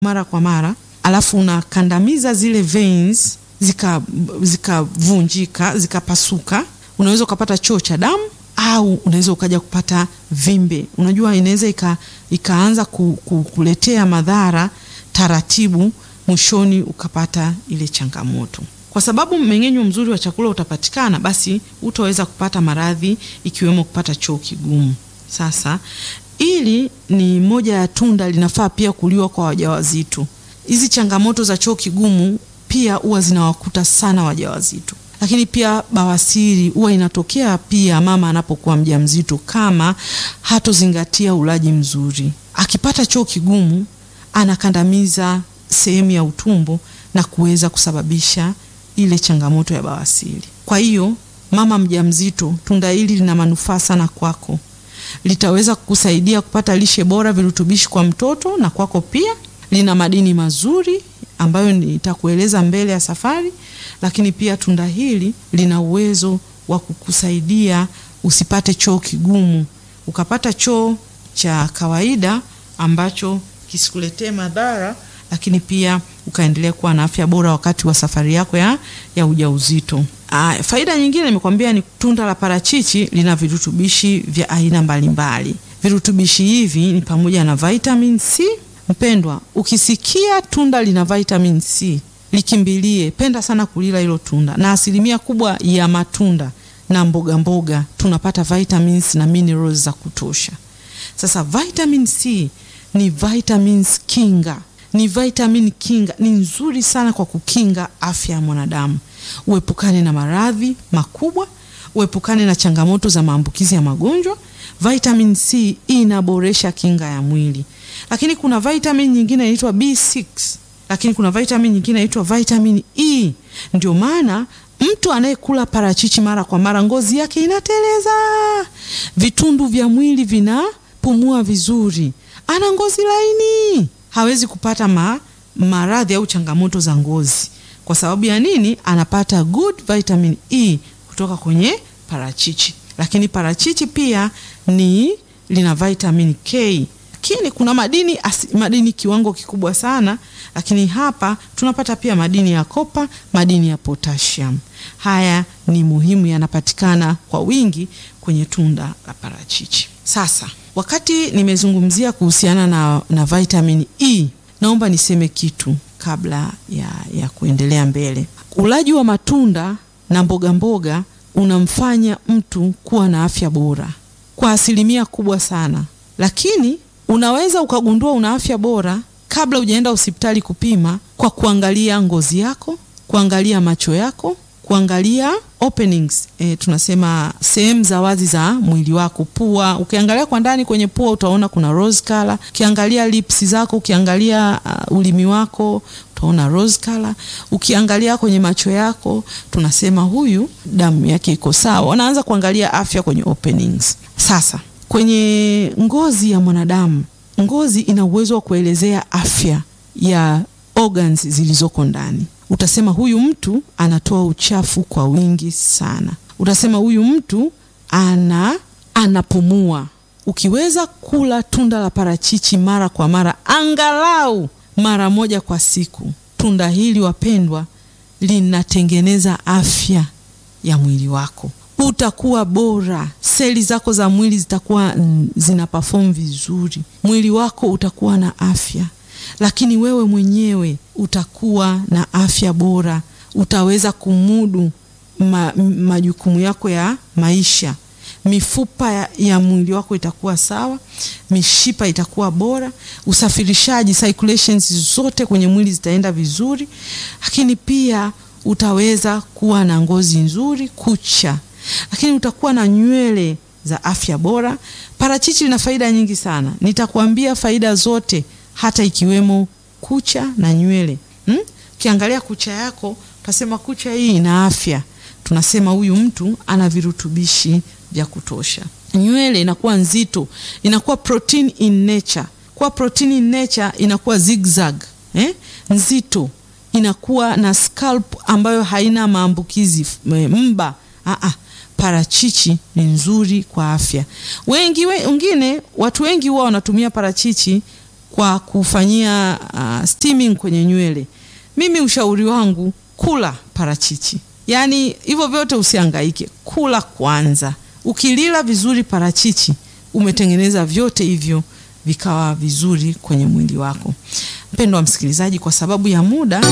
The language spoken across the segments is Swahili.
mara kwa mara, alafu unakandamiza zile veins zikavunjika zika zikapasuka, unaweza ukapata choo cha damu au unaweza ukaja kupata vimbe. Unajua, inaweza ika, ikaanza ku, ku, kuletea madhara taratibu, mwishoni ukapata ile changamoto. Kwa sababu mmeng'enyo mzuri wa chakula utapatikana, basi utaweza kupata maradhi ikiwemo kupata choo kigumu. Sasa ili ni moja ya tunda linafaa pia kuliwa kwa wajawazito. Hizi changamoto za choo kigumu pia huwa zinawakuta sana wajawazito, lakini pia bawasiri huwa inatokea pia mama anapokuwa mjamzito, kama hatozingatia ulaji mzuri. Akipata choo kigumu, anakandamiza sehemu ya utumbo na kuweza kusababisha ile changamoto ya bawasiri. Kwa hiyo mama mjamzito, tunda hili lina manufaa sana kwako, litaweza kukusaidia kupata lishe bora, virutubishi kwa mtoto na kwako pia. Lina madini mazuri ambayo nitakueleza mbele ya safari, lakini pia tunda hili lina uwezo wa kukusaidia usipate choo kigumu, ukapata choo cha kawaida ambacho kisikuletee madhara, lakini pia ukaendelea kuwa na afya bora wakati wa safari yako ya, ya ujauzito. Ah, faida nyingine nimekwambia ni tunda la parachichi lina virutubishi vya aina mbalimbali. Virutubishi hivi ni pamoja na vitamin C. Mpendwa, ukisikia tunda lina vitamin C likimbilie, penda sana kulila hilo tunda, na asilimia kubwa ya matunda na mboga mboga tunapata vitamins na minerals za kutosha. Sasa vitamin C ni vitamins kinga, ni vitamin kinga, ni nzuri sana kwa kukinga afya ya mwanadamu, uepukane na maradhi makubwa, uepukane na changamoto za maambukizi ya magonjwa. Vitamin C inaboresha kinga ya mwili, lakini kuna vitamin nyingine inaitwa B6, lakini kuna vitamin nyingine inaitwa vitamin E. Ndio maana mtu anayekula parachichi mara kwa mara ngozi yake inateleza, vitundu vya mwili vinapumua vizuri, ana ngozi laini, hawezi kupata ma, maradhi au changamoto za ngozi. Kwa sababu ya nini? Anapata good vitamin E kutoka kwenye parachichi. Lakini parachichi pia ni lina vitamin K, lakini kuna madini asi, madini kiwango kikubwa sana, lakini hapa tunapata pia madini ya kopa, madini ya potassium. Haya ni muhimu, yanapatikana kwa wingi kwenye tunda la parachichi. Sasa wakati nimezungumzia kuhusiana na, na vitamin E, naomba niseme kitu kabla ya, ya kuendelea mbele. Ulaji wa matunda na mboga mboga unamfanya mtu kuwa na afya bora kwa asilimia kubwa sana, lakini unaweza ukagundua una afya bora kabla hujaenda hospitali kupima, kwa kuangalia ngozi yako, kuangalia macho yako, kuangalia openings, e, tunasema sehemu za wazi za mwili wako, pua. Ukiangalia kwa ndani kwenye pua utaona kuna rose color. Ukiangalia lips zako, ukiangalia uh, ulimi wako utaona rose color. Ukiangalia kwenye macho yako tunasema huyu damu yake iko sawa. Wanaanza kuangalia afya kwenye openings. Sasa kwenye ngozi ya mwanadamu, ngozi ina uwezo wa kuelezea afya ya organs zilizoko ndani. Utasema huyu mtu anatoa uchafu kwa wingi sana. Utasema huyu mtu ana anapumua. Ukiweza kula tunda la parachichi mara kwa mara, angalau mara moja kwa siku, tunda hili wapendwa, linatengeneza afya ya mwili wako. Utakuwa bora, seli zako za mwili zitakuwa zina perform vizuri, mwili wako utakuwa na afya lakini wewe mwenyewe utakuwa na afya bora, utaweza kumudu ma, majukumu yako ya maisha. Mifupa ya, ya mwili wako itakuwa sawa, mishipa itakuwa bora, usafirishaji circulations zote kwenye mwili zitaenda vizuri, lakini pia utaweza kuwa na ngozi nzuri, kucha, lakini utakuwa na nywele za afya bora. Parachichi lina faida nyingi sana, nitakuambia faida zote hata ikiwemo kucha na nywele. Ukiangalia hmm? kucha yako utasema kucha hii ina afya, tunasema huyu mtu ana virutubishi vya kutosha. Nywele inakuwa nzito, inakuwa protein in nature. Kwa protein in nature inakuwa zigzag, eh? nzito, inakuwa na scalp ambayo haina maambukizi mba. Aa, parachichi ni nzuri kwa afya. Wengi wengine, watu wengi huwa wanatumia parachichi kwa kufanyia uh, steaming kwenye nywele, mimi ushauri wangu kula parachichi. Yaani hivyo vyote usihangaike, kula kwanza. Ukilila vizuri parachichi, umetengeneza vyote hivyo vikawa vizuri kwenye mwili wako. Mpendo wa msikilizaji, kwa sababu ya muda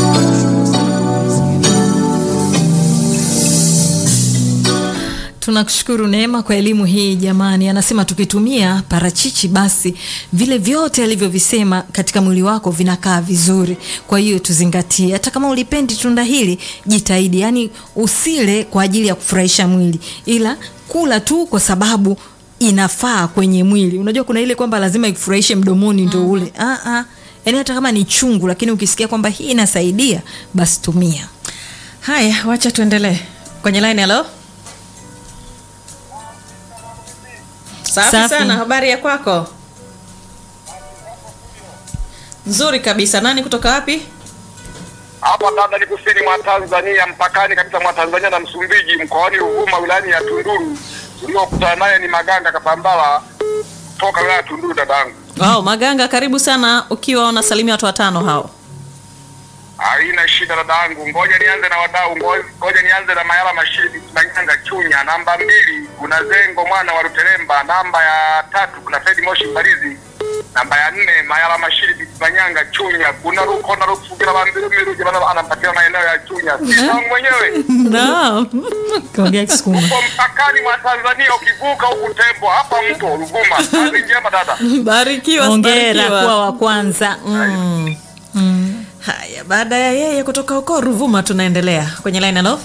Tunakushukuru Neema kwa elimu hii jamani. Anasema tukitumia parachichi basi vile vyote alivyovisema katika mwili wako vinakaa vizuri. Kwa hiyo tuzingatie, hata kama ulipendi tunda hili, jitahidi, yaani usile kwa ajili ya kufurahisha mwili, ila kula tu kwa sababu inafaa kwenye mwili. Unajua kuna ile kwamba lazima ikufurahishe mdomoni ndo ule. Ah ah. Yaani hata kama ni chungu, lakini ukisikia kwamba hii inasaidia, basi tumia. Haya, wacha tuendelee kwenye line. Halo, safi, Safi. sana. Habari ya kwako? Nzuri kabisa. Nani kutoka wapi? Hapa dada ni kusini mwa Tanzania, mpakani kabisa mwa Tanzania na Msumbiji, mkoani Ruvuma, wilayani ya Tunduru. Uliokutana naye ni Maganga Kapambala toka wilaya ya Tunduru, dadangu. Wow, Maganga, karibu sana, ukiwa unasalimia watu watano hao. Haina shida dadangu, ngoja nianze na wadau, ngo- ngoja nianze na Mayala Mashidi Manyanga Chunya. Namba mbili kuna Zengo mwana wa Ruteremba. Namba ya tatu kuna Fredi Moshi Mbalizi. Namba ya nne Mayala Mashidi Manyanga Chunya. Kuna Ruko na Rufugira Bambiru Miruja bana anapatia maeneo ya Chunya. Sisa mwenyewe Naam. Kaongea Kisukuma. uko mpakani mwa Tanzania, ukivuka huku Tembo hapa mto Ruvuma. Kazi njema dada. Barikiwa, Hongera barikiwa. kuwa wa kwanza. Mm. Haya, baada ya yeye kutoka huko Ruvuma, tunaendelea kwenye line. Halo,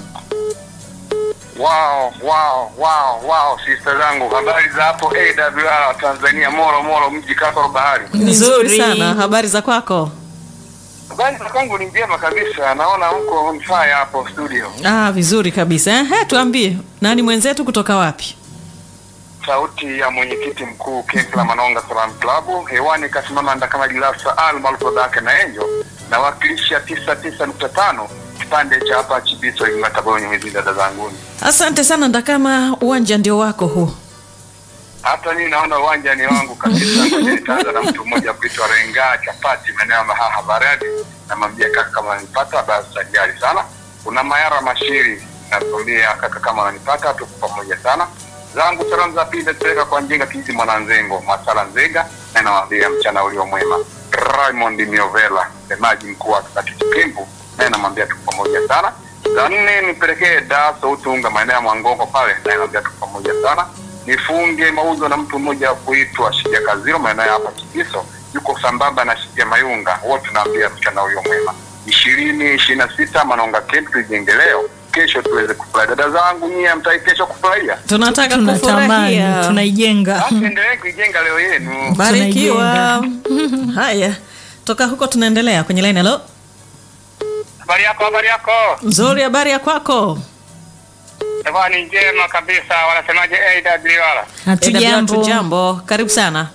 Wow, wow, wow, wow, sister zangu, habari za hapo AWR Tanzania, Moro Moro, mji Kasoro Bahari. nzuri Nzuri. sana. Habari za kwako? Habari za kwangu ni njema kabisa, naona mko on fire hapo studio. Ah, vizuri kabisa. Ehe, tuambie nani mwenzetu kutoka wapi? Sauti ya mwenyekiti mkuu Kenkla Manonga Salam Club hewani, kasimama ndakama Gilasa Al maarufu Dake na Enjo, nawakilisha tisa tisa nukta tano kipande cha hapa Chibiso Imatabonyo hizi dada zanguni. Asante sana, ndakama uwanja ndio wako huu. Hata mimi naona uwanja ni wangu kabisa. Ngoja nitaanza na mtu mmoja kuitwa Renga Chapati, maeneo ya Mahaha Baradi. Namwambia kaka, kama ananipata basi tajari sana. Kuna Mayara Mashiri, nakwambia kaka, kama ananipata tuko pamoja sana. Zangu salamu za pili nazipeleka kwa Njenga Kiti Mwananzengo Masala Nzega, na nawaambia mchana ulio mwema. Raymond Miovela, msemaji mkuu wa Kikati Kimbu, naye namwambia tuko pamoja sana. Za nne nipelekee Daso Utunga, maeneo ya Mwangongo pale, naye namwambia tuko pamoja sana nifunge mauzo na mtu mmoja wa kuitwa Shija Kaziro maeneo ya hapa Kigiso, yuko sambamba na Shija Mayunga, wote tunaambia mchana huyo mwema. ishirini ishirini na sita Manonga Camp tujenge leo, kesho tuweze kufurahi. Dada zangu nyie, mtai kesho kufurahia, Tunataka Tunatamani, kufurahia. tunaijenga. basi endelee kuijenga leo yenu. Barikiwa. Haya, toka huko tunaendelea kwenye line. Halo, Habari yako, habari yako nzuri. Habari ya kwako? Ewa, ni njema kabisa. Wanasemaje AWR? Hatujambo. Jambo, karibu sana.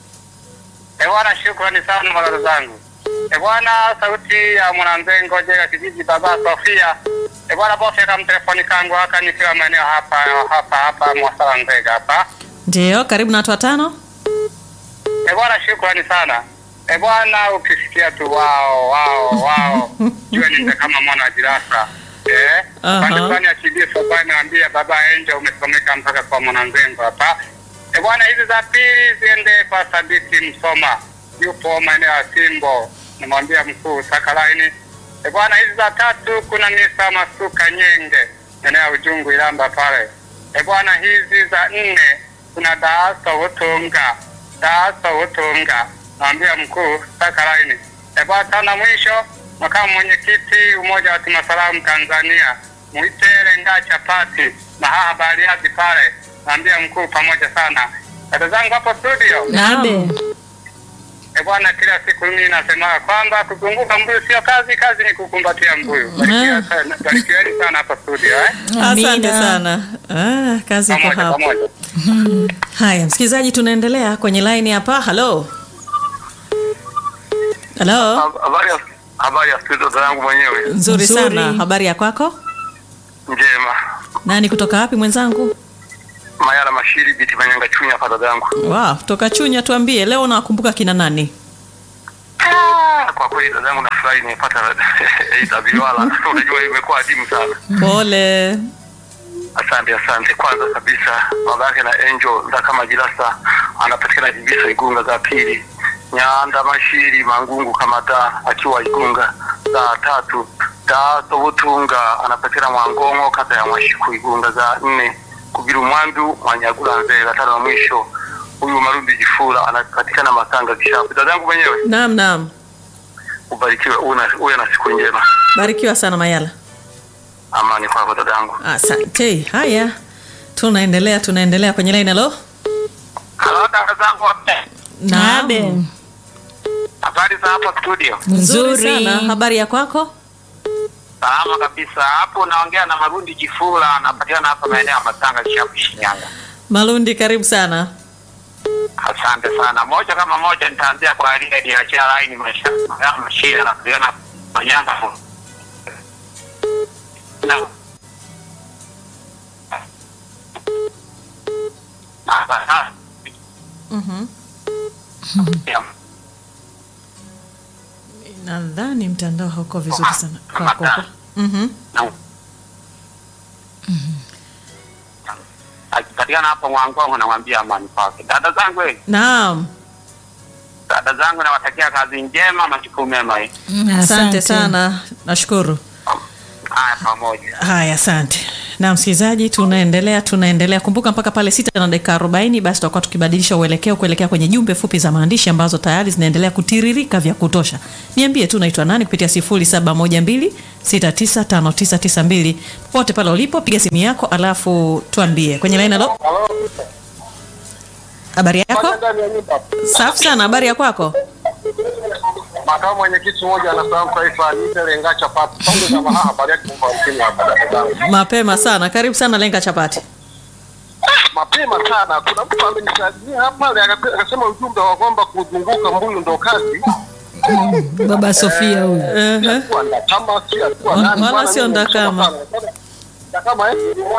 Ewana, shukrani sana madada zangu. Ebwana, sauti ya mwananzengo jega kijiji baba Sofia. Ebwana, bosi akamtelefoni kangu haka nikiwa maeneo hapa hapa hapa Mwasala Nzega hapa. Ndio, karibu na watu watano. Ebwana, shukrani sana. Ebwana, ukisikia tu wao wao wao, jua ni kama mwana wa jirasa. Eh, Aha. pande fulani ya Kibiso bwana, naambia baba Angel umesomeka mpaka kwa mwananzengo hapa. Ebwana, hizi za pili ziende kwa Sadiki Msoma, yupo maeneo ya Simbo, namwambia mkuu Sakalaini. Ebwana, hizi za tatu kuna Misa Masuka Nyenge, maeneo ya Ujungu Ilamba pale. Ebwana, hizi za nne kuna Daaso Utunga, Daaso Utunga, namwambia mkuu Sakalaini. Ebwana, tana mwisho makamu mwenyekiti Umoja wa Timasalamu Tanzania, Mwitere Nga Chapati Mahaha Bariadi pale, naambia mkuu pamoja sana. Dada zangu hapo studio, Abe. e bwana, kila siku mimi nasema kwamba kuzunguka mbuyu sio kazi, kazi ni kukumbatia mbuyu. Barikiwa sana- Barikiweni sana hapa studio eh? Amina. Asante sana. Ah, kazi iko Pamoja hapo. pamoja. Haya, msikilizaji, tunaendelea kwenye line hapa. Halo, halo. Habari ya habari ya studio zangu mwenyewe Nzuri Nzuri. sana. Habari ya kwako? njema. Nani kutoka wapi mwenzangu? Mayala Mashiri biti Manyanga Chunya hapa dada yangu. Wow, toka Chunya, tuambie leo unawakumbuka kina nani? Ah, kwa kweli dadangu nafurahi nimepata AWR. Unajua imekuwa adimu sana. Pole. Asante, asante. Kwanza kabisa baba yake na Angel Ndakama Jirasa anapatikana Jibiso Igunga za pili, Nyanda Mashiri Mangungu Kamata akiwa Igunga za tatu, Daso Butunga anapatikana Mwangongo kata ya Mwashiku Igunga za nne, Kubiru Mwandu Mwanyagula Nzega tano na mwisho huyu Marundi Jifula anapatikana Masanga Kishapu. Dadangu mwenyewe Naam, naam. ubarikiwe, una- uwe na siku njema. Barikiwa sana Mayala. Amani kwako dadangu. Asante. Haya, tunaendelea tunaendelea kwenye line. Halo, Halo dada zangu wote. Naam. Abe. Habari za hapa studio? Nzuri Nzuri. sana. Habari ya kwako? Salama kabisa. Hapo naongea na Marundi Jifula, anapatikana hapa maeneo ya Masanga Kishapu, Shinyanga. Malundi, karibu sana. Asante sana. Moja kama moja, nitaanzia kwa ile niachia laini maisha mashia na kuona Manyanga. Na Hapa. Mhm. Ya. Nadhani mtandao hauko vizuri sana kwako. Mhm. Na- Akipatikana hapo Mwangongo, namwambia amani kwake. Dada zangu, eh, Naam. dada zangu, nawatakia kazi njema, majukumu mema. eh. Asante sana. Nashukuru. Haya, pamoja. Haya, asante. Na msikilizaji, tunaendelea tunaendelea. Kumbuka mpaka pale sita na dakika arobaini basi tutakuwa tukibadilisha uelekeo kuelekea kwenye jumbe fupi za maandishi ambazo tayari zinaendelea kutiririka vya kutosha. Niambie tu unaitwa nani kupitia sifuri saba moja mbili sita tisa tano tisa tisa mbili popote pale ulipo, piga simu yako alafu tuambie kwenye laini. Halo, habari yako? Safi sana, habari ya kwako? Makamu mwenyekiti mmoja anafahamu taifa Nite Lenga Chapati. Pande za mahaha habari yake kwa mkini hapa dada zangu. Mapema sana, karibu sana Lenga Chapati. Mapema sana kuna mtu amenisaidia hapa ale- akasema ujumbe wa kwamba kuzunguka mbuyu ndo kazi. Baba Sofia huyu. Ehe. Alikuwa ndakama si alikuwa Wala nani? Bwana, sio mimi ndakama. nimesoma sana. Ndakama eh?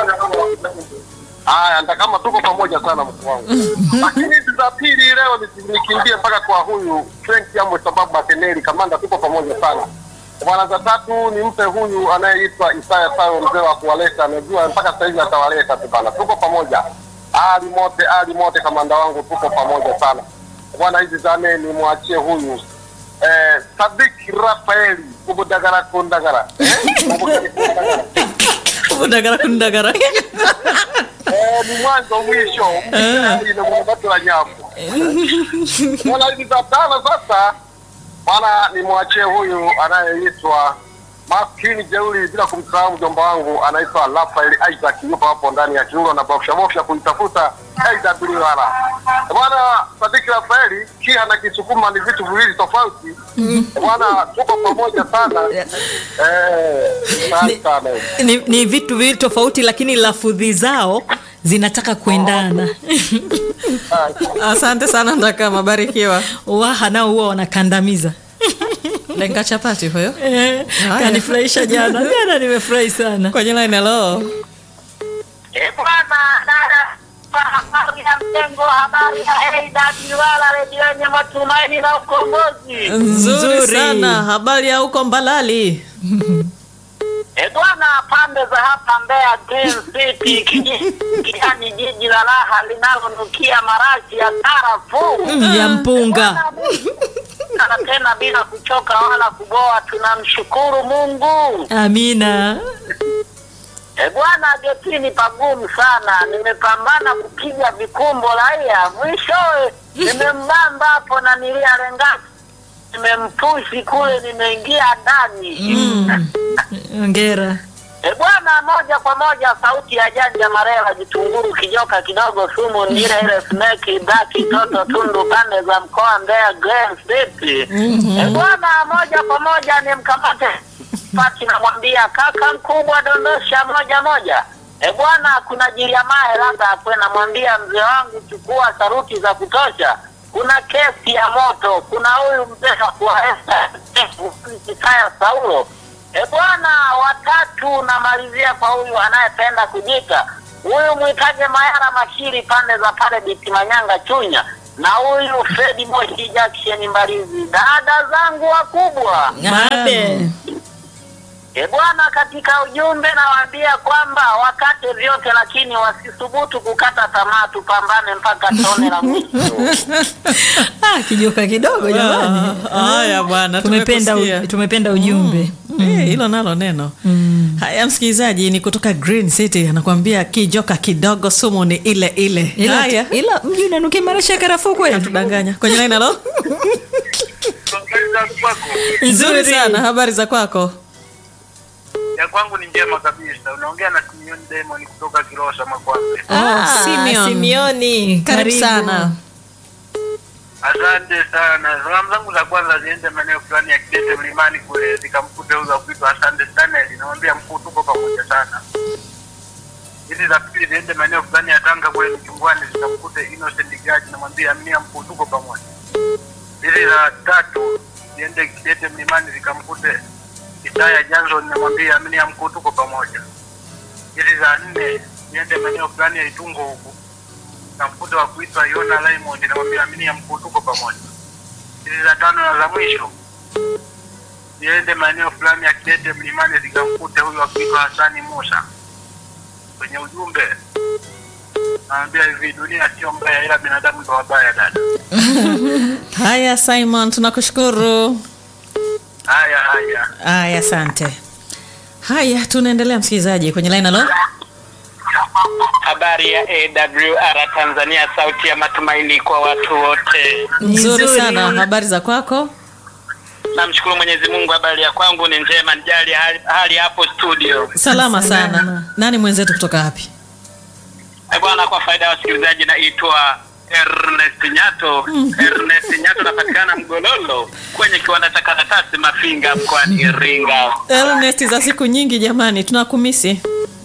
Haya, ndakama tuko pamoja sana mkuu wangu. Lakini hizi za pili leo nisi- nikimbie mpaka kwa huyu Frank Yamwe sababu Makeneli kamanda tuko pamoja sana. Bwana za tatu nimpe huyu anayeitwa Isaya Sayo mzee wa kuwaleta, najua mpaka sasa hivi atawaleta tu bana. Tuko pamoja. Ali mote, ali mote kamanda wangu tuko pamoja sana. Bwana hizi za nne nimwachie huyu eh, Sadik Rafaeli kubudagara kundagara. Eh? Kubudagara kundagara. Kundagara kundagara. Eh, ni mwanzo mwisho mwisho ina mwanzo la nyapo. Bwana hizi za tano sasa, bwana nimwachie huyu anayeitwa maskini jeuri, bila kumsahau mjomba wangu anaitwa Rafael Isaac, yupo hapo ndani ya kiungo na bofsha bofsha kuitafuta AWR. Bwana Sadiki Rafaeli, kia na Kisukuma ni vitu viwili tofauti. Bwana tuko pamoja sana. Eh, asante sana. Ni, ni vitu viwili tofauti lakini lafudhi zao zinataka kuendana. Asante sana Ndakama, barikiwa. Waha nao huwa wanakandamiza. Lenga Chapati huyo. Eh, Haya. Kanifurahisha jana. Jana nimefurahi sana. Kwenye line, hello. Eh, bwana dada, kwa habari ya mtengo, habari ya AWR redio yenye matumaini na ukombozi. Nzuri Nzuri. sana. Habari ya huko Mbalali? Eh, bwana, pande za hapa Mbeya Green City, kiji- kijani jiji la raha linalonukia marashi ya karafuu Ya mpunga. na tena bila kuchoka wala kuboa, tunamshukuru Mungu. Amina. E bwana, getini pagumu sana, nimepambana kupiga vikumbo raia, mwishowe nimembamba hapo na nilia rengati, nimempushi kule, nimeingia ndani Ongera. e bwana, moja kwa moja sauti ya janja Marela, Jitunguru, Kijoka kidogo, sumu ni ile ile, sneki daki, toto tundu, pande za mkoa Mbeya, Grand City. E bwana, moja kwa moja nimkamate pati, namwambia kaka mkubwa, dondosha moja moja. E bwana, kuna Jiliamae labda akwe, namwambia mzee wangu, chukua saruti za kutosha. Kuna kesi ya moto, kuna huyu mzee wa kuwaesa Isaya Saulo E bwana, watatu namalizia kwa huyu anayependa kujita huyu mwitaje Mayara Mashiri pande za pale Biti Manyanga Chunya. na huyu Fredi Moshi Jackson Mbalizi, dada zangu wakubwa. Abe. E bwana, katika ujumbe nawaambia kwamba wakate vyote, lakini wasithubutu kukata tamaa, tupambane mpaka tone la mwisho. Ah, kijoka kidogo jamani. Ah, haya bwana, tumependa, tumekusikia. u- tumependa ujumbe Eh, hilo nalo neno haya msikilizaji ni kutoka green city anakuambia kijoka kidogo sumu ni ile ile ila, haya ila mji unanukia marashi ya karafuu kweli tudanganya kwenye line halo nzuri sana habari za kwako ya kwangu ni njema kabisa. Unaongea na Simeon Demon kutoka Kilosa Makwambe. Ah, Simeon. Simioni karibu sana Asante sana. Salamu zangu za kwanza ziende maeneo fulani ya Kidete Mlimani kule zikamkute huyo kuitwa Asante Stanley. Namwambia mkuu, tuko pamoja sana. Hizi za pili ziende maeneo fulani ya Tanga kule Mchungwani zikamkute Innocent Gaji. Namwambia aminia mkuu, tuko pamoja. Hizi za tatu ziende Kidete Mlimani zikamkute Isaya Johnson. Namwambia aminia mkuu, tuko pamoja. Hizi za nne ziende maeneo fulani ya Itungo huku na mkuta wa kuitwa Yona Raymond namwambia amini ya mkuu tuko pamoja. Hizi za tano na za mwisho ziende maeneo fulani ya Kidete Mlimani zikamkute huyu wa kuitwa Hasani Musa. Kwenye ujumbe naambia hivi, dunia sio mbaya, ila binadamu ndo wabaya. Dada, haya simon tunakushukuru haya haya. haya asante haya tunaendelea msikilizaji kwenye line halo Habari ya AWR Tanzania, sauti ya matumaini kwa watu wote. nzuri Nzuri. sana habari za kwako Namshukuru Mwenyezi Mungu, habari ya kwangu ni njema, nijali hali, hali hapo studio. salama sana nani mwenzetu kutoka wapi Eh, bwana, kwa faida ya wasikilizaji, naitwa Ernest Nyato. Ernest Nyato napatikana Mgololo kwenye kiwanda cha karatasi Mafinga mkoani Iringa. Ernest za siku nyingi jamani tunakumisi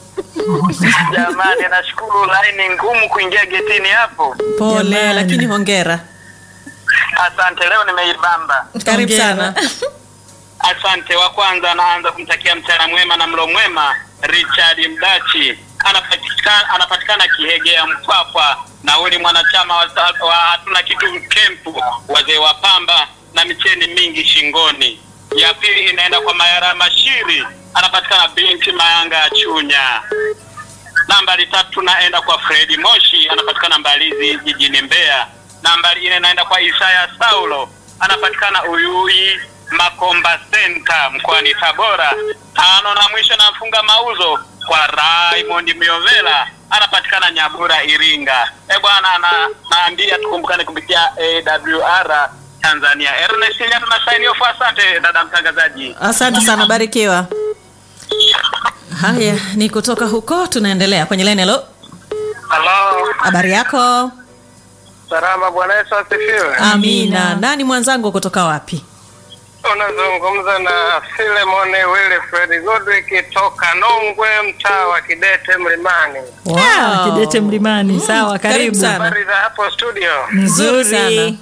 Jamani, nashukuru laini ngumu kuingia getini hapo. pole Jamani. lakini hongera Asante, leo nimeibamba. karibu Hongera. sana Asante. Wa kwanza anaanza kumtakia mchana mwema na mlo mwema Richard Mdachi, anapatikana anapatikana Kihegea Mpwapwa, na huyu ni mwanachama wa, wa hatuna kitu kempu, wazee wa pamba na micheni mingi shingoni. Ya pili inaenda kwa Mayara Mashiri, anapatikana binti Mayanga ya Chunya. Nambari tatu naenda kwa Fredi Moshi, anapatikana Mbalizi jijini Mbeya. Nambari nne naenda kwa Isaya Saulo, anapatikana Uyui Makomba Center mkoani Tabora. Tano na mwisho nafunga mauzo kwa Raymond Miovela, anapatikana Nyabura Iringa. E bwana, na naambia tukumbukane kupitia AWR Tanzania. Ernest Nyatu na sign off. Asante dada mtangazaji. asante sana barikiwa haya ni kutoka huko tunaendelea kwenye line halo Halo, habari yako salama. Bwana Yesu asifiwe. amina nani mwenzangu kutoka wapi Unazungumza na Filemon Wilfred Godwick toka Nongwe, mtaa wa Kidete Mlimani. Ah, kidete mlimani sawa Karibu karibu sana. Habari za hapo studio. Nzuri sana. nzuri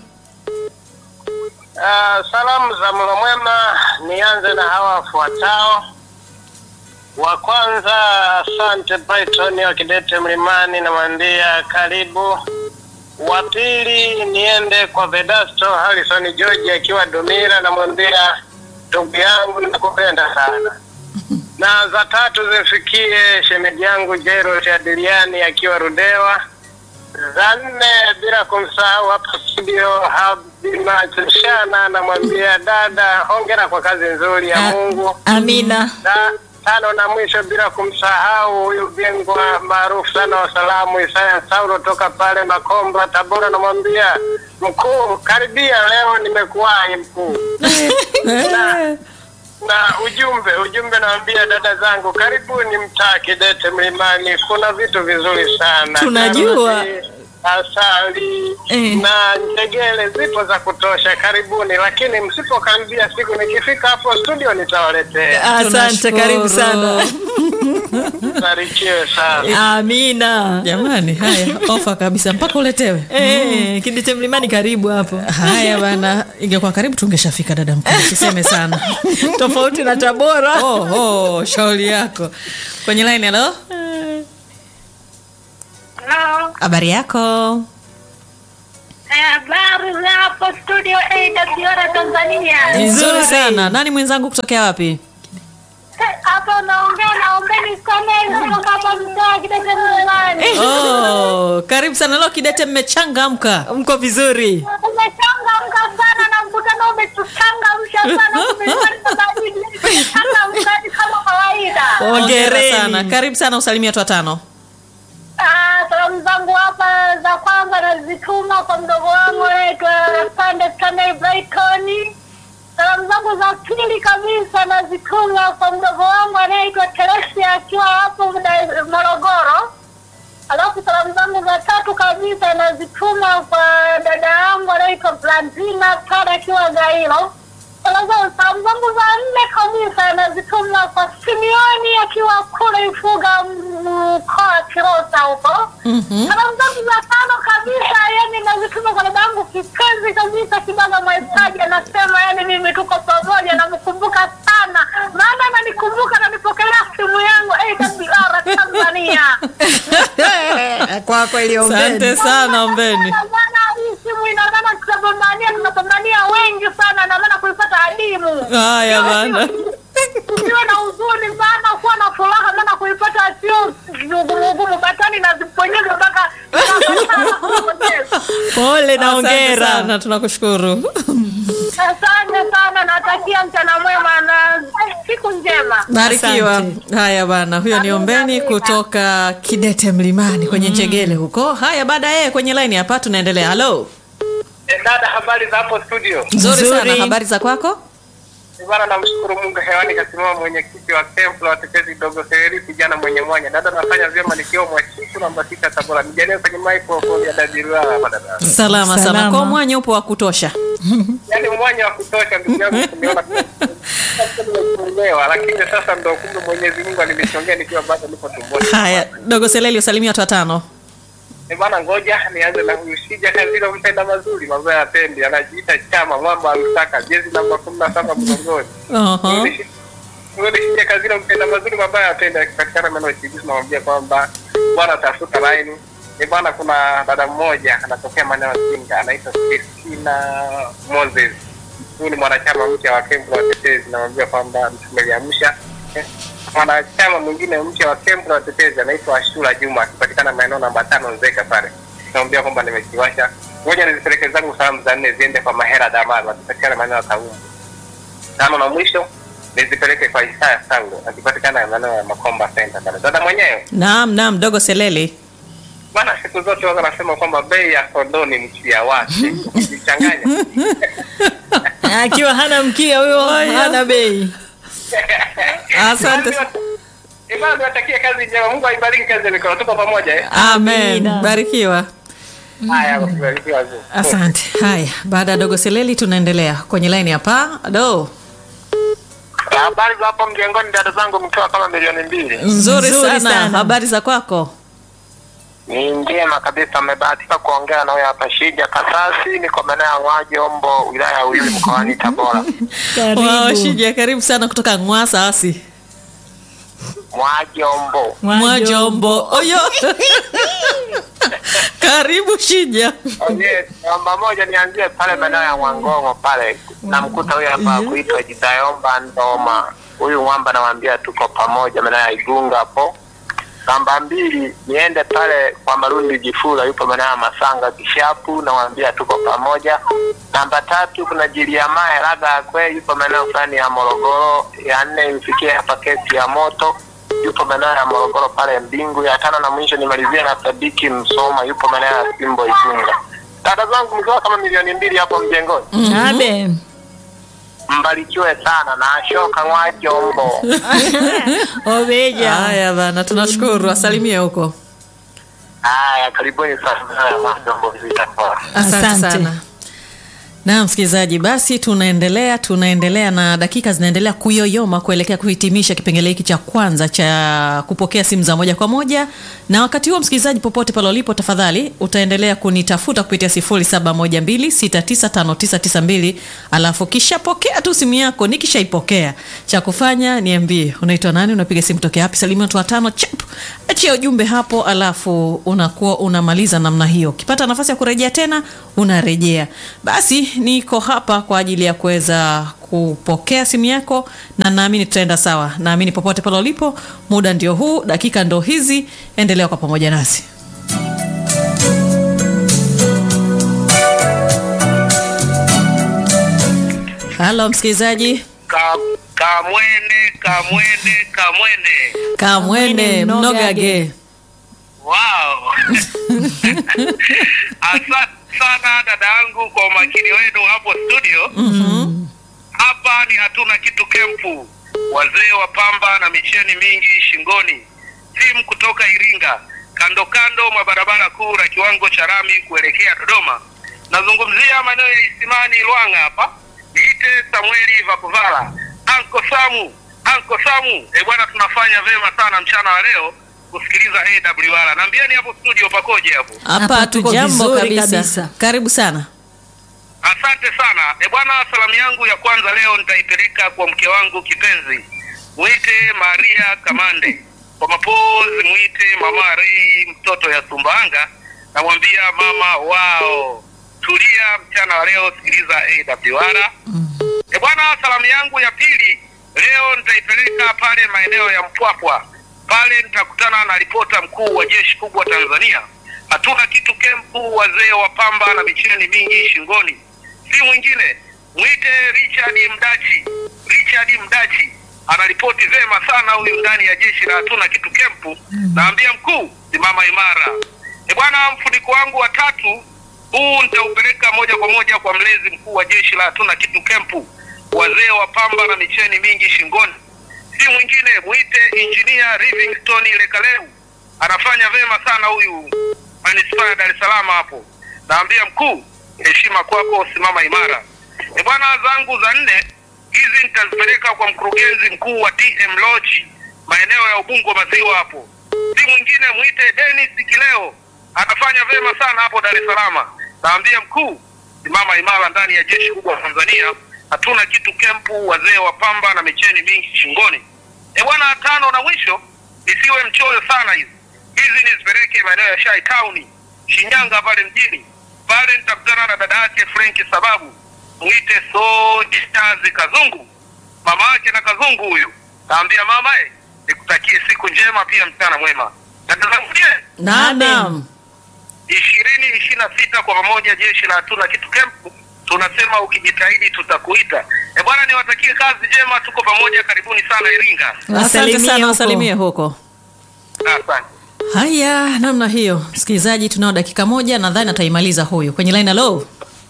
Uh, salamu za mlo mwema nianze na hawa wafuatao. Wa kwanza, asante Brighton wa Kidete Mlimani, namwambia karibu. Wa pili, niende kwa Vedasto Harrison George akiwa Dumira, namwambia ndugu yangu nakupenda sana. Na za tatu zifikie shemeji yangu Jairus Adiliani akiwa Rudewa za nne bila kumsahau hapa studio Habimachishana, namwambia dada, hongera kwa kazi nzuri ya A- Mungu. amina Na tano na mwisho bila kumsahau huyu bingwa maarufu sana wa salamu Isaya Saulo toka pale Makomba Tabora, namwambia mkuu, karibia leo nimekuwahi mkuu. na, na ujumbe ujumbe nawambia dada zangu, karibuni mtaa Kidete Mlimani, kuna vitu vizuri sana Tunajua. Karoti, asali Eh. na njegele zipo za kutosha, karibuni. Lakini msipokaribia siku nikifika hapo studio nitawaletea. asante karibu sana Barikiwe sana. amina jamani haya ofa kabisa mpaka uletewe Eh, kidete mlimani karibu hapo haya bana ingekuwa karibu tungeshafika dada mkuu siseme sana tofauti na tabora oh, oh, shauri yako kwenye line halo habari yako Habari za hapo studio AWR Tanzania. nzuri sana nani mwenzangu kutokea wapi Hapa naongea na ombeni sana kutoka hapa mtaa Kidete Mlimani. oh, karibu sana leo kidete mmechangamka mko vizuri Umechangamka sana na mkutano umetuchangamsha sana. Tumepata baridi. Tumechangamka ni kama kawaida. Hongera Hongereni. sana karibu sana usalimia watu watano Ah, salamu zangu hapa za kwanza nazituma kwa mdogo wangu anaitwa Sande Stanley Brighton. Salamu zangu za pili kabisa nazituma kwa mdogo wangu anaitwa Teresia akiwa hapo Dar- Morogoro. Alafu salamu zangu za tatu kabisa nazituma kwa dada yangu anaitwa Blanzina pale akiwa Gairo. Salamu zangu salamu zangu za nne kabisa nazituma kwa Simioni akiwa kule Ifuga mkoa wa Kilosa huko. Salamu zangu za tano kabisa yani nazituma kwa dada yangu kipenzi kabisa Kibaga Mwaipaji, anasema yani mimi tuko pamoja, namkumbuka sana maana ananikumbuka, ananipokelea simu yangu AWR Tanzania. kwa kweli asante sana ombeni Bwana, hii simu ina maana tunapambania, tunapambania wengi sana, na maana kuipata adimu. haya bana Usiwe na huzuni sana, kuwa na furaha, maana kuipata sio ugumu batani na ziponyeza mpaka pole na Asante ongera sana tunakushukuru Asante sana, natakia mchana mwema na siku njema. barikiwa Asante. haya bana huyo ni ombeni kutoka kidete mlimani kwenye njegele huko haya baada yeye kwenye laini hapa tunaendelea halo Dada, habari za hapo studio? nzuri Nzuri. sana habari za kwako Bwana, namshukuru Mungu hewani kasimama mwenyekiti wa kempu la watetezi dogo Seheri kijana mwenye mwanya. Dada, nafanya vyema nikiwa mwachiku namba sita Tabora. Nijalie kwenye microphone ya Dadiruala hapa dada. salama sana Salama. kwa mwanya upo wa kutosha Yaani mwanya wa kutosha ndugu yangu kuniona nimeelewa, lakini sasa ndo kumbe Mwenyezi Mungu alinishongea nikiwa bado niko tumboni. haya dogo seleli usalimia watu watano Eh, bwana, ngoja nianze na huyu Shija Kazilo, mpenda mazuri, mambo ya pendi, anajiita chama mwamba amtaka jezi namba kumi na saba mgongoni. Oho. Shija Kazilo, mpenda mazuri, mambo ya pendi, akipatikana maeneo ya Chigisu, namwambia kwamba bwana, tafuta laini. Ni bwana, kuna dada mmoja anatokea maeneo ya Singa, anaitwa Christina Moses. Huyu ni mwanachama mpya wa kempu la watetezi, namwambia kwamba tumeliamsha Eh, mwanachama mwingine mpya wa kempu la watetezi anaitwa Ashura Juma akipatikana maeneo namba tano Nzega pale. Naambia kwamba nimekiwasha. Ngoja nizipeleke zangu salamu za nne ziende kwa Mahera Damaro akipatikana maeneo ya Kaumbu. Tano na mwisho nizipeleke kwa Isaya Sango akipatikana maeneo ya Makomba Center pale. Dada mwenyewe naam naam dogo seleli bwana, siku zote wao wanasema kwamba bei ya kondoo ni mkia wake. Ukichanganya akiwa hana mkia huyo hana bei asante Imani niwatakie kazi njema. Mungu aibariki kazi ya mikono. Tuko pamoja eh. amen Amina. barikiwa Haya, kubarikiwa wazee. asante haya baada ya dogo seleli tunaendelea kwenye laini hapa do Habari za hapo mjengoni, dada zangu, mkiwa kama milioni mbili. nzuri Nzuri sana. sana. habari za kwako Ni njema kabisa, amebahatika kuongea na huyo hapa Shija Kasasi, niko maeneo ya Ng'wajombo, wilaya ya Uyui, mkoani Tabora. karibu Wow, shija karibu sana kutoka ngwasa asi Mwajombo. mwajombo oyo karibu shija Oye, namba moja nianzie pale maeneo ya Mwangongo pale, namkuta huyo hapa kuitwa Jidayomba Ndoma. Huyu mwamba nawambia tuko pamoja maeneo ya Igunga hapo. Namba mbili niende pale kwa Marundi Jifula, yupo maeneo ya Masanga Kishapu, nawambia tuko pamoja. Namba tatu kuna Jiliamae Raga Akwe, yupo maeneo fulani ya Morogoro. Ya nne imfikie hapa kesi ya moto yupo maeneo ya Morogoro pale Mbingu. Ya tano na mwisho nimalizie na Sadiki Msoma, yupo maeneo ya Simbo Igunga. Dada zangu mkiwa kama milioni mbili hapo mjengoni, abe mbarikiwe sana na Ashoka Mwajombo. obeja haya bana tunashukuru asalimie huko Haya, karibuni sana Mwajombo Vita Bora. asante Asante. sana na msikilizaji, basi tunaendelea tunaendelea na dakika zinaendelea kuyoyoma kuelekea kuhitimisha kipengele hiki cha kwanza cha kupokea simu za moja kwa moja. Na wakati huo, msikilizaji, popote pale ulipo, tafadhali utaendelea kunitafuta kupitia 0712695992 alafu kishapokea tu simu yako. Nikishaipokea cha kufanya niambie, unaitwa nani, unapiga simu tokea wapi, salimia watu watano, chap, achia ujumbe hapo, alafu unakuwa unamaliza namna hiyo. Ukipata nafasi ya kurejea tena unarejea. Basi niko hapa kwa ajili ya kuweza kupokea simu yako, na naamini tutaenda sawa. Naamini popote pale ulipo, muda ndio huu, dakika ndo hizi, endelea kwa pamoja nasi. Halo msikilizaji, Ka, kamwene kamwene kamwene kamwene mnogage. wow asante sana dada yangu kwa umakini wenu hapo studio hapa ni hatuna kitu kempu wazee wa pamba na micheni mingi shingoni timu kutoka iringa kando kando mwa barabara kuu la kiwango cha rami kuelekea dodoma nazungumzia maeneo ya isimani lwanga hapa niite samueli vakuvala anko samu anko samu e bwana tunafanya vema sana mchana wa leo kusikiliza awr naambieni hapo studio pakoje hapo Hapa Hapa tuko tujambo vizuri kabisa. kabisa. Karibu sana. Asante sana e bwana, salamu yangu ya kwanza leo nitaipeleka kwa mke wangu kipenzi, mwite Maria Kamande, kwa mapozi mwite mama Rei, mtoto ya Sumbawanga. Namwambia mama wao, tulia mchana wa leo, sikiliza AWR. E bwana, salamu yangu ya pili leo nitaipeleka pale maeneo ya Mpwapwa. Pale nitakutana na ripota mkuu wa jeshi kubwa Tanzania. Hatuna kitu kempu, wazee wa pamba na micheni mingi shingoni, si mwingine mwite Richard Mdachi. Richard Mdachi anaripoti vema sana huyu ndani ya jeshi la hatuna kitu kempu. Naambia mkuu, simama imara. E bwana, mfuniko wangu wa tatu huu nitaupeleka moja kwa moja kwa mlezi mkuu wa jeshi la hatuna kitu kempu, wazee wa pamba na micheni mingi shingoni, si mwingine mwite injinia Livingstone Lekaleu. Anafanya vema sana huyu manispaa ya Dar es Salaam hapo. Naambia mkuu, heshima kwako, simama imara. E bwana, zangu za nne hizi nitazipeleka kwa mkurugenzi mkuu wa TM Lodge maeneo ya Ubungo Maziwa hapo, si mwingine mwite Dennis Kileo, anafanya vema sana hapo Dar es Salaam. Naambia mkuu, simama imara ndani ya jeshi kubwa Tanzania. Hatuna kitu kempu, wazee wa pamba na micheni mingi shingoni. E bwana, tano na mwisho, nisiwe mchoyo sana hizi hizi nizipeleke maeneo ya Shai Town Shinyanga pale mjini pale, nitakutana na dada yake Frank sababu mwite Soji Chazi Kazungu, mama yake na Kazungu huyu. Naambia mama eh, nikutakie siku njema pia mchana mwema. Dada zangu je, Naam. ishirini ishirini na sita kwa pamoja, jeshi la hatuna kitu kempu tunasema ukijitahidi tutakuita. E bwana, niwatakie kazi njema, tuko pamoja. Karibuni sana Iringa, Asante Wasalimie sana, huko. wasalimie huko. asante. Haya, namna hiyo, msikilizaji, tunao dakika moja, nadhani ataimaliza huyu kwenye line. Hello,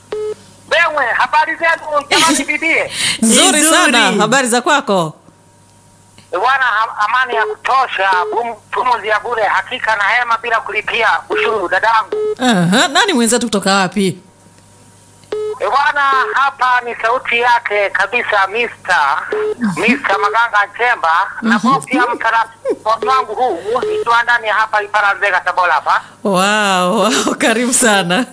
Wewe habari zenu jamani, bibie nzuri Nzuri. sana, habari za kwako? bwana, ha- amani ya kutosha, bum- pumuzi ya bure, hakika na hema bila kulipia ushuru. Dadangu Aha, nani mwenzetu kutoka wapi? E bwana, hapa ni sauti yake kabisa Mr. Mr. Maganga Chemba na pia mtaratibu wangu huu nikiwa ndani ya hapa Iparanzega Tabora hapa. Wow, wow, karibu sana.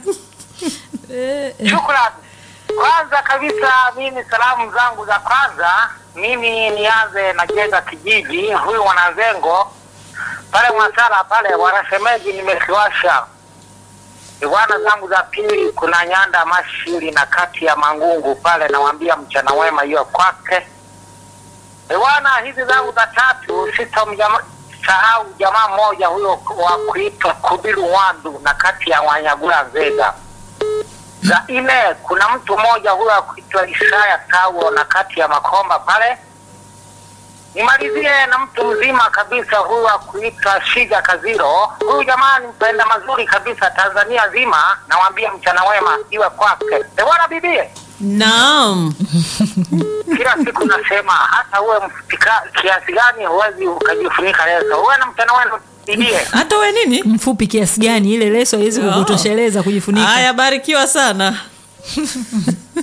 Shukrani. Kwanza kabisa mimi salamu zangu za kwanza mimi nianze na jenga kijiji huyu mwanazengo pale Mwasala pale wanasemeji nimekiwasha. Bwana zangu za pili kuna Nyanda Mashiri na kati ya Mangungu pale nawambia mchana wema hiyo kwake. Bwana hizi zangu za tatu sitamsahau jamaa mmoja huyo wa kuitwa Kubiru Wandu na kati ya Wanyagula Nzega za nne kuna mtu mmoja huyo akuitwa Isaya Tawo na kati ya Makomba pale. Nimalizie na mtu mzima kabisa huyu akuitwa Shija Kaziro. Huyu jamani mpenda mazuri kabisa Tanzania zima, nawambia mchana wema iwe kwake. E bwana bibie, Naam. kila siku nasema hata uwe mfutika kiasi gani huwezi ukajifunika leso. Uwe na mchana wema bibie. Hata we nini? mfupi kiasi gani ile leso haiwezi Oh. kukutosheleza kujifunika Haya, barikiwa sana.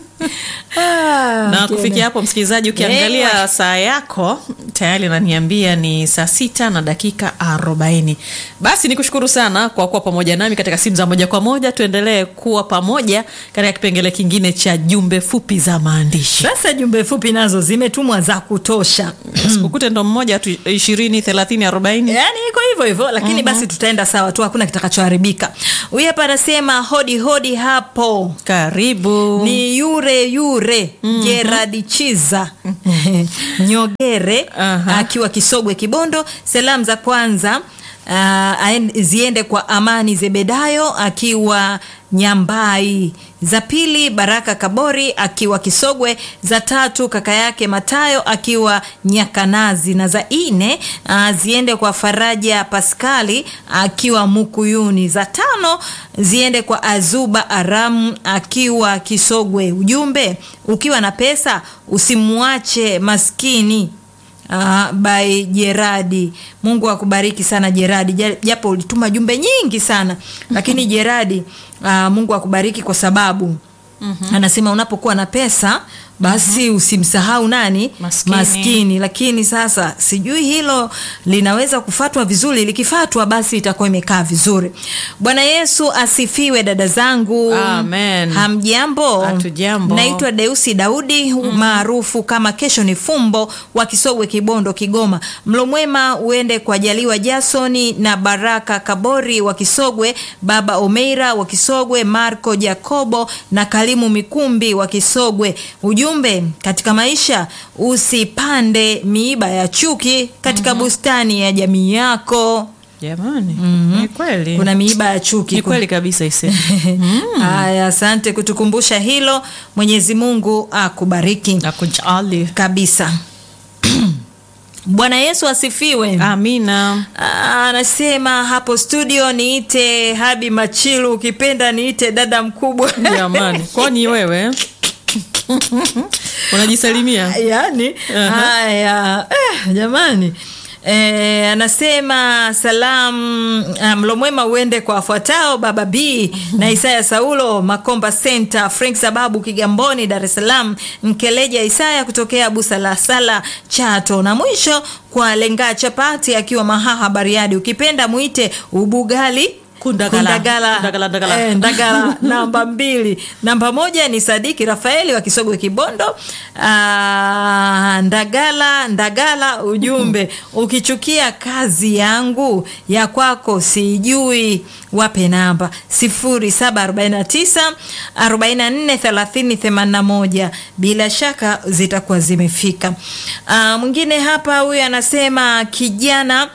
na kufikia hapo msikilizaji ukiangalia Ewe. saa yako tayari naniambia ni saa sita na dakika arobaini basi nikushukuru sana kwa kuwa pamoja nami katika simu za moja kwa moja tuendelee kuwa pamoja katika kipengele kingine cha jumbe fupi za maandishi sasa jumbe fupi nazo zimetumwa za kutosha sikukute ndo mmoja tu ishirini thelathini arobaini yaani iko hivyo hivyo lakini basi tutaenda sawa tu hakuna kitakachoharibika huyu hapa anasema hodi hodi hapo karibu ni yure yure Gerard Chiza Nyogere Aha. akiwa Kisogwe Kibondo. Salamu za kwanza uh, aen- ziende kwa Amani Zebedayo akiwa Nyambai. Za pili Baraka Kabori akiwa Kisogwe. Za tatu kaka yake Matayo akiwa Nyakanazi, na za nne uh, ziende kwa Faraja Paskali akiwa Mukuyuni. Za tano ziende kwa Azuba Aramu akiwa Kisogwe. Ujumbe, ukiwa na pesa usimwache maskini. Uh, by Jeradi. Mungu akubariki sana Jeradi, Ja- japo ulituma jumbe nyingi sana lakini Jeradi, uh, Mungu akubariki kwa sababu anasema unapokuwa na pesa basi usimsahau nani Maskini. maskini. Lakini sasa sijui hilo linaweza kufatwa vizuri. Likifatwa basi itakuwa imekaa vizuri. Bwana Yesu asifiwe, dada zangu. Amen. Hamjambo? Hatujambo. Naitwa Deusi Daudi maarufu kama Kesho ni Fumbo wa Kisogwe, Kibondo, Kigoma. Mlo mwema uende kwa Jaliwa Jasoni na Baraka Kabori wa Kisogwe, Baba Omeira wa Kisogwe, Marco Jacobo na Kalimu Mikumbi wa Kisogwe. Ujumbe katika maisha, usipande miiba ya chuki katika bustani ya jamii yako. jamani ni kweli Kuna miiba ya chuki ni kweli kabisa ise Haya, asante kutukumbusha hilo. Mwenyezi Mungu akubariki nakujali kabisa. Bwana Yesu asifiwe. amina Ah, Anasema hapo studio niite Habi Machilu, ukipenda niite dada mkubwa. jamani kwani wewe unajisalimia yani Aha. haya eh, jamani Eh, anasema salamu ah, mlo mwema uende kwa wafuatao baba b na isaya saulo makomba center frank sababu kigamboni dar es salaam mkeleja isaya kutokea busa la sala chato na mwisho kwa lenga chapati akiwa mahaha bariadi ukipenda mwite ubugali Kundagala. Kundagala. Kundagala, ndagala. Eh, Ndagala namba mbili. Namba moja ni Sadiki Rafaeli wa Kisogwe Kibondo. Ah, Ndagala Ndagala, ujumbe ukichukia kazi yangu ya kwako sijui, wape namba 0749 44 30 81. Bila shaka zitakuwa zimefika. Ah, mwingine hapa huyu anasema kijana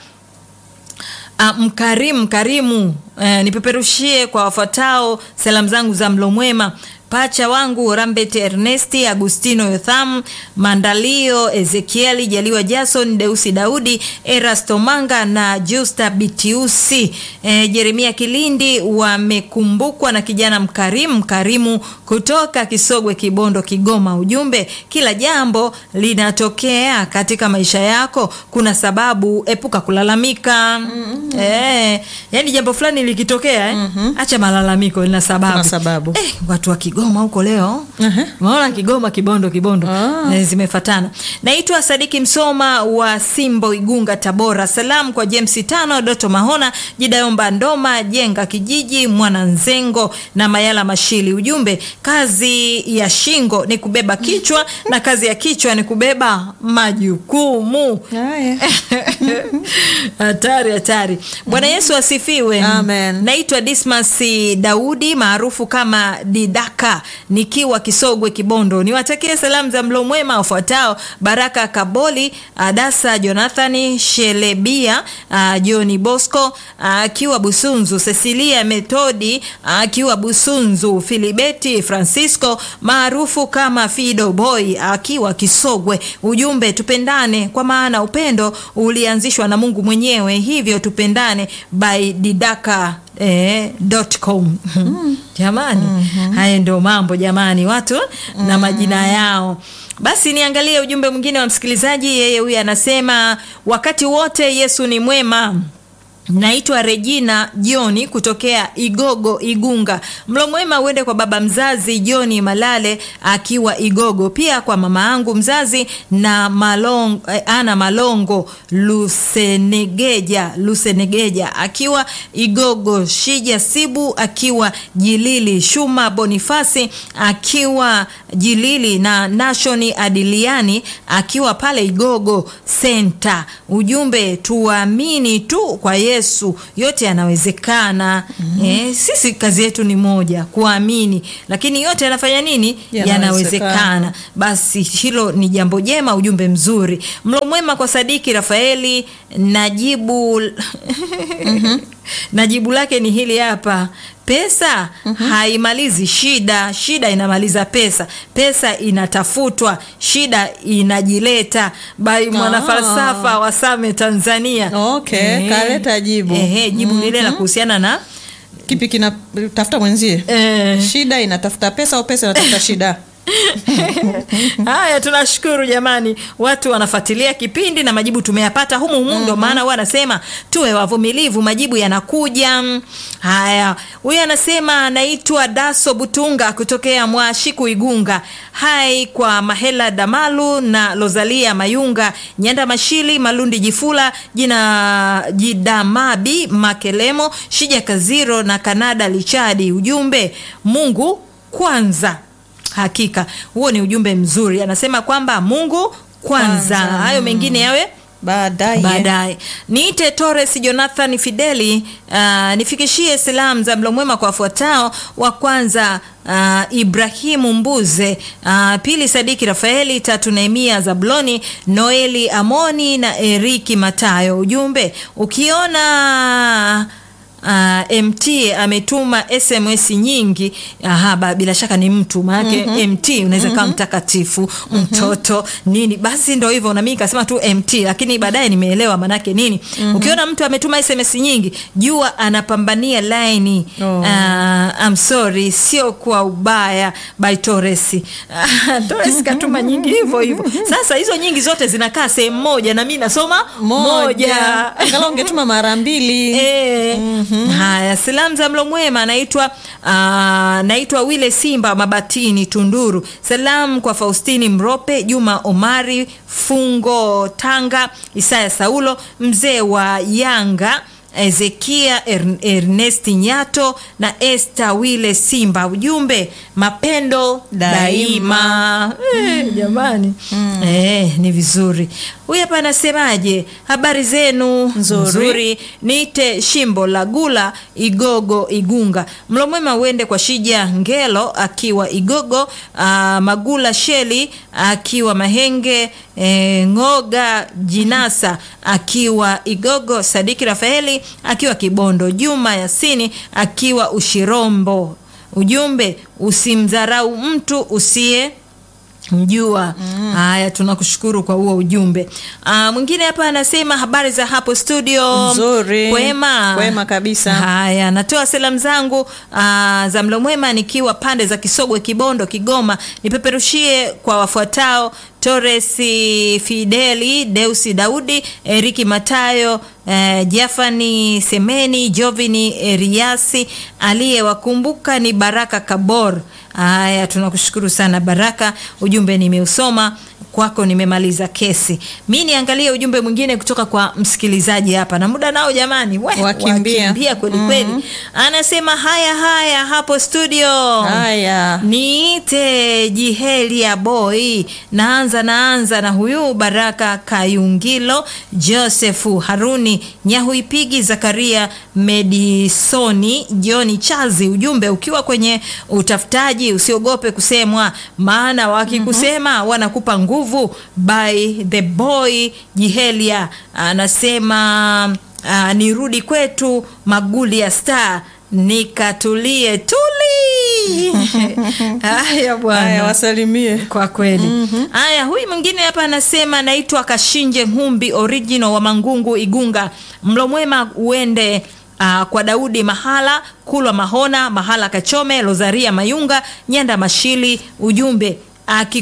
Uh, mkarimu mkarimu uh, nipeperushie kwa wafuatao salamu zangu za mlo mwema pacha wangu rambet ernesti agustino yotham mandalio ezekieli jaliwa jason deusi daudi erasto manga na justa bitiusi e, jeremia kilindi wamekumbukwa na kijana mkarimu mkarimu kutoka kisogwe kibondo kigoma ujumbe kila jambo linatokea katika maisha yako kuna sababu epuka kulalamika mm-hmm. e, yani jambo fulani likitokea eh? mm-hmm. acha malalamiko lina sababu, Kuna sababu. Eh, watu wa Kigoma huko leo Aha. unaona Kigoma Kibondo Kibondo Ah. eh, zimefatana. Naitwa Sadiki Msoma wa Simbo Igunga Tabora. Salamu kwa James Tano Doto Mahona Jidayomba Ndoma Jenga Kijiji Mwananzengo na Mayala Mashili. Ujumbe, kazi ya shingo ni kubeba kichwa na kazi ya kichwa ni kubeba majukumu. Haya. hatari hatari bwana yesu asifiwe Amen. naitwa dismas daudi maarufu kama didaka nikiwa kisogwe kibondo niwatakie salamu za mlo mwema wafuatao baraka kaboli adasa jonathani shelebia uh, joni bosco akiwa busunzu cecilia metodi akiwa busunzu filibeti francisco maarufu kama fido boy akiwa kisogwe ujumbe tupendane kwa maana upendo ulianzishwa na mungu mwenyewe hivyo tupendane by didaka Eh, dot com. jamani haya ndio mambo jamani watu na majina yao basi niangalie ujumbe mwingine wa msikilizaji yeye huyu anasema wakati wote yesu ni mwema Naitwa Regina Joni kutokea Igogo Igunga. Mlo mwema uende kwa baba mzazi Joni Malale akiwa Igogo, pia kwa mama yangu mzazi na Malong, eh, Ana Malongo Lusenegeja Lusenegeja akiwa Igogo, Shija Sibu akiwa Jilili, Shuma Bonifasi akiwa Jilili na Nashoni Adiliani akiwa pale Igogo Center. Ujumbe tuamini tu kwa Yesu, yote yanawezekana. Eh, sisi kazi yetu ni moja, kuamini, lakini yote yanafanya nini? Yanawezekana. Yanawezekana. Basi hilo ni jambo jema, ujumbe mzuri. Mlo mwema kwa Sadiki Rafaeli. Najibu najibu lake ni hili hapa. Pesa haimalizi shida, shida inamaliza pesa. Pesa inatafutwa, shida inajileta. By mwanafalsafa wa Same Tanzania. Okay, Ehe. kaleta jibu. Ehe, jibu lile la kuhusiana na Kipi kinatafuta mwenzie? eh, Shida inatafuta pesa au pesa inatafuta shida? Haya, tunashukuru jamani, watu wanafuatilia kipindi na majibu tumeyapata humu humu, ndo maana huwa anasema tuwe wavumilivu, majibu yanakuja. Haya, huyu anasema anaitwa Daso Butunga kutokea Mwashiku Igunga. Hai kwa Mahela Damalu na Lozalia Mayunga, Nyanda Mashili, Malundi Jifula, jina Jidamabi Makelemo, Shija Kaziro na Kanada Lichadi. Ujumbe Mungu kwanza. Hakika huo ni ujumbe mzuri, anasema kwamba Mungu kwanza, hayo mengine yawe Baadaye. baadaye. Niite Torres Jonathan Fideli, uh, nifikishie salamu za mlo mwema kwa wafuatao. Wa kwanza uh, Ibrahimu Mbuze, uh, pili Sadiki Rafaeli, tatu Nehemia Zabloni, Noeli Amoni na Eriki Matayo. Ujumbe ukiona Uh, MT ametuma SMS nyingi. Aha, ba, bila shaka ni mtu maanake MT unaweza kawa mtakatifu mtoto nini, basi ndo hivyo, na mimi nikasema tu MT, lakini baadaye nimeelewa maanake nini. Ukiona mtu ametuma SMS nyingi, jua anapambania laini. Oh. Uh, I'm sorry, sio kwa ubaya by Torres. Torres katuma nyingi hivyo hivyo. Sasa hizo nyingi zote zinakaa sehemu moja na mimi nasoma moja. Angalau ungetuma mara mbili. Eh, Haya, salamu za mlo mwema. Naitwa ah, naitwa Wile Simba Mabatini Tunduru. Salamu kwa Faustini Mrope, Juma Omari Fungo Tanga, Isaya Saulo, mzee wa Yanga Ezekia er, Ernest Nyato na Esther Wile Simba. Ujumbe mapendo daima. Eh, jamani eh, ni vizuri. Huyu hapa anasemaje? Habari zenu Nzuri. nzuri. Niite Shimbo la Gula Igogo Igunga. Mlo mwema uende kwa Shija Ngelo akiwa Igogo, ah, Magula Sheli akiwa Mahenge, eh, Ngoga Jinasa akiwa Igogo, Sadiki Rafaeli akiwa Kibondo, Juma Yasini akiwa Ushirombo. Ujumbe usimdharau mtu usiye mjua. Haya, tunakushukuru kwa huo ujumbe. Ah, mwingine hapa anasema habari za hapo studio. Nzuri. Kwema. Kwema kabisa. Haya, natoa salamu zangu ah, za mlo mwema nikiwa pande za Kisogwe, Kibondo, Kigoma. Nipeperushie kwa wafuatao Torres Fideli, Deusi Daudi, Eriki Matayo, eh, Jafani Semeni, Jovini Eriasi, aliyewakumbuka ni Baraka Kabor. Haya, tunakushukuru sana Baraka, ujumbe nimeusoma kwako, nimemaliza kesi. Mi niangalie ujumbe mwingine kutoka kwa msikilizaji hapa, na muda nao jamani, we, Wakimbia. wakimbia kweli kweli. Anasema haya haya hapo studio Haya. Niite Jihelia Boy, naanza naanza na huyu Baraka Kayungilo, Josefu Haruni Nyahuipigi, Zakaria Medisoni, Joni Chazi. Ujumbe ukiwa kwenye utafutaji usiogope kusemwa, maana wakikusema wanakupa nguvu. By the boy Jihelia anasema uh, nirudi kwetu Maguli ya Star nikatulie tuli. Haya Haya, bwana, wasalimie. kwa kweli. Haya, huyu mwingine hapa anasema naitwa Kashinje Humbi original wa Mangungu Igunga. Mlo mwema uende Uh, kwa Daudi Mahala Kulwa Mahona Mahala Kachome Lozaria Mayunga Nyanda Mashili. Ujumbe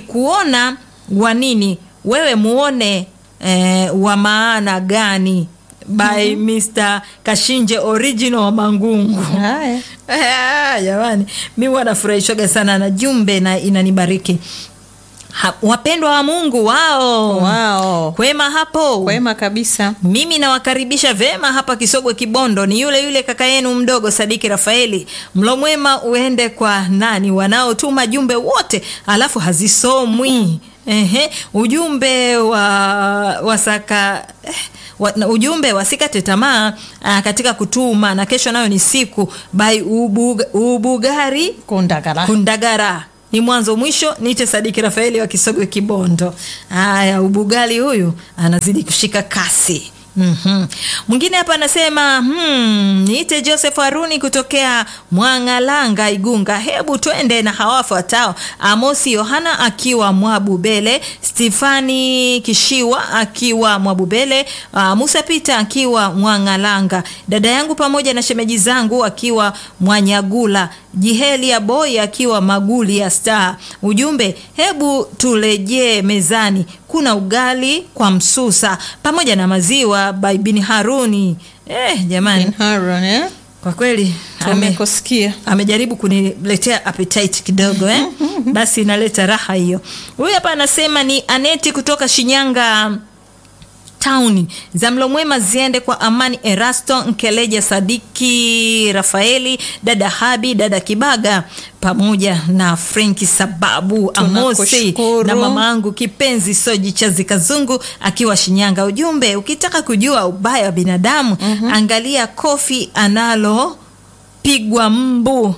akikuona wa nini wewe muone eh, wa maana gani by Mr. Kashinje original wa Mangungu. Haya. Ah, Jamani, mi huwa nafurahishwaga sana na jumbe na inanibariki. Ha, wapendwa wa Mungu wao Wao. kwema hapo Kwema kabisa. mimi nawakaribisha vema hapa Kisogwe Kibondo. Ni yule yule kaka yenu mdogo Sadiki Rafaeli. Mlo mwema uende kwa nani wanaotuma jumbe wote alafu hazisomwi. Ehe, ujumbe wa wasaka eh, wa, na ujumbe wasikate tamaa ah, katika kutuma, na kesho nayo ni siku by ubuga, Ubugari Kundagara. Kundagara ni mwanzo mwisho. Niite Sadiki Rafaeli wa Kisogwe Kibondo. Haya, ubugali huyu anazidi kushika kasi. Mhm. Mwingine hapa anasema hmm, niite Joseph Haruni kutokea Mwangalanga Igunga. Hebu twende na hawafuatao: Amosi Yohana akiwa Mwabubele, Stefani Kishiwa akiwa Mwabubele, uh, Musa Pita akiwa Mwangalanga, dada yangu pamoja na shemeji zangu akiwa Mwanyagula, Jiheli ya Boy akiwa Maguli ya Star. Ujumbe, hebu turejee mezani, kuna ugali kwa msusa pamoja na maziwa by bin Haruni. Eh, jamani, Bin Harun, eh? kwa kweli ame, Tumekusikia. amejaribu kuniletea appetite kidogo eh? Basi inaleta raha hiyo. Huyu hapa anasema ni Aneti kutoka Shinyanga tauni za mlo mwema ziende kwa Amani Erasto Nkeleja, Sadiki Rafaeli, dada Habi, dada Kibaga pamoja na Frenki Sababu Amosi Tunakushukuru. na mamangu kipenzi Soji Chazi Kazungu akiwa Shinyanga. Ujumbe, ukitaka kujua ubaya wa binadamu angalia kofi analo pigwa mbu.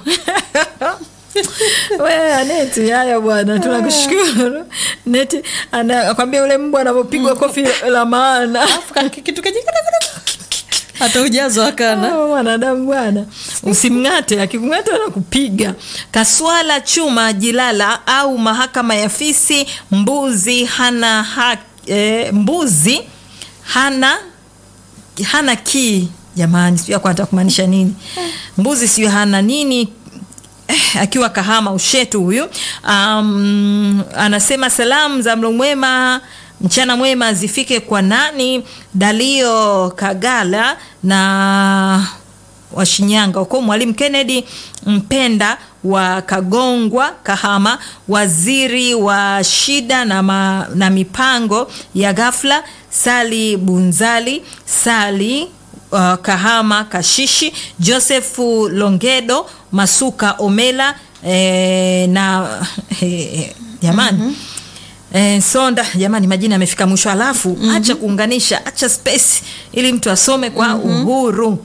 We Aneti, haya bwana, tunakushukuru Neti. Anakwambia ule mbu anapopigwa kofi la maana Alafu ka- kitu kaji- hata ujazo akana Ah, mwanadamu bwana, usimng'ate, akikung'ata anakupiga. Kaswala chuma jilala au mahakama ya fisi. Mbuzi hana ha, eh, mbuzi hana hana kii. Jamani, sijui hakuwa anataka kumaanisha nini. Mbuzi sijui hana nini eh, akiwa Kahama Ushetu huyu. Um, anasema salamu za mlo mwema mchana mwema zifike kwa nani? Dalio Kagala na wa Shinyanga huko, Mwalimu Kennedy Mpenda wa Kagongwa Kahama, waziri wa shida na, ma, na mipango ya ghafla Sali Bunzali Sali uh, Kahama Kashishi, Josefu Longedo Masuka Omela eh, na eh, jamani Eh, Sonda jamani, majina yamefika mwisho, alafu acha kuunganisha, acha space ili mtu asome kwa uhuru.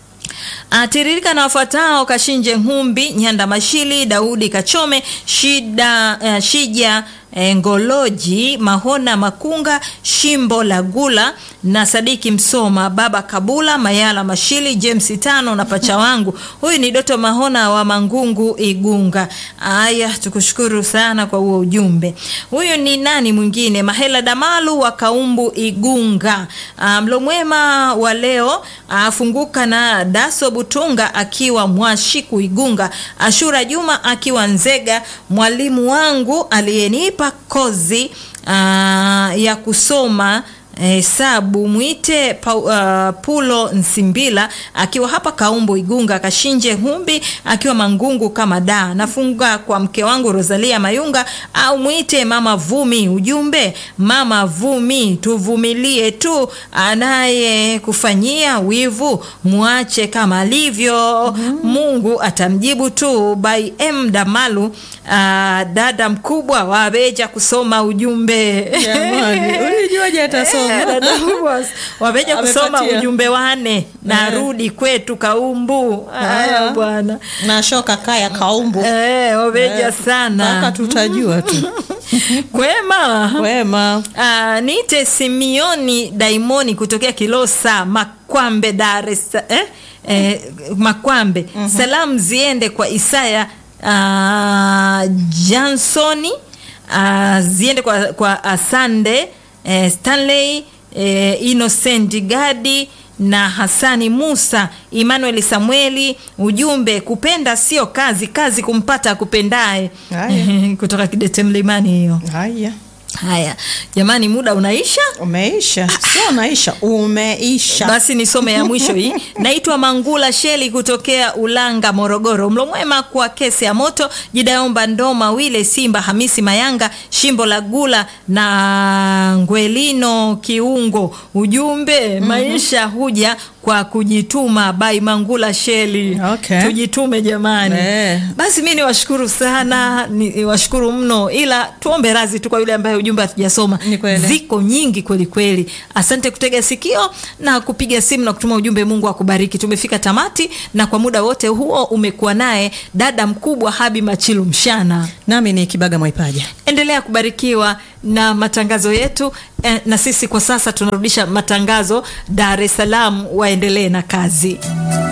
Atiririka na wafuatao: Kashinje Humbi, Nyanda Mashili, Daudi Kachome, Shida, uh, Shija eh, Ngoloji, Mahona Makunga, Shimbo Lagula na Sadiki Msoma, Baba Kabula, Mayala Mashili, James Tano na pacha wangu huyu ni Doto Mahona wa Mangungu Igunga. Aya, tukushukuru sana kwa huo ujumbe. Huyu ni nani mwingine? Mahela Damalu wa Kaumbu Igunga. Ah, Mlo mwema wa leo afunguka na Daso Butunga akiwa Mwashiku Igunga, Ashura Juma akiwa Nzega, mwalimu wangu aliyenipa kozi ah, ya kusoma hesabu mwite pa, uh, Pulo Nsimbila akiwa hapa Kaumbo Igunga, Kashinje Humbi akiwa Mangungu kama da. Nafunga kwa mke wangu Rosalia Mayunga au mwite mama Vumi. Ujumbe mama Vumi, tuvumilie tu, anaye kufanyia wivu mwache kama alivyo, Mungu atamjibu tu. By M Damalu, uh, dada mkubwa wabeja kusoma ujumbe Jamani, ulijuaje atasoma? Eh, dada mkubwa, wameja kusoma Amepatia. ujumbe wane narudi kwetu Kaumbu. Haya Ah. bwana, na shoka kaya kaumbu eh, wameja sana mpaka tutajua tu kwema. wema Ah, niite Simioni Daimoni kutokea Kilosa Makwambe, Dar es Sa- eh? Eh, Makwambe. Salamu ziende kwa Isaya ah, Jansoni ah, ziende kwa, kwa Asande eh, Stanley eh, Innocent Gadi na Hasani Musa, Emmanuel Samueli. Ujumbe, kupenda sio kazi, kazi kumpata akupendaye. Haya. kutoka Kidete Mlimani hiyo. haya haya jamani muda unaisha umeisha sio unaisha umeisha basi nisome ya mwisho hii naitwa mangula sheli kutokea ulanga morogoro mlo mwema kwa kesi ya moto jidaomba ndoma wile simba hamisi mayanga shimbo la gula na ngwelino kiungo ujumbe mm-hmm. maisha huja kwa kujituma bai mangula sheli Okay. tujitume jamani Eh. basi mi niwashukuru sana niwashukuru mno ila tuombe razi tu kwa yule ambaye ujumbe hatujasoma Ni kweli. ziko nyingi kweli kweli asante kutega sikio na kupiga simu na kutuma ujumbe mungu akubariki tumefika tamati na kwa muda wote huo umekuwa naye dada mkubwa habi machilu mshana nami ni kibaga mwaipaja endelea kubarikiwa na matangazo yetu eh, na sisi kwa sasa tunarudisha matangazo dar es salaam waendelee na kazi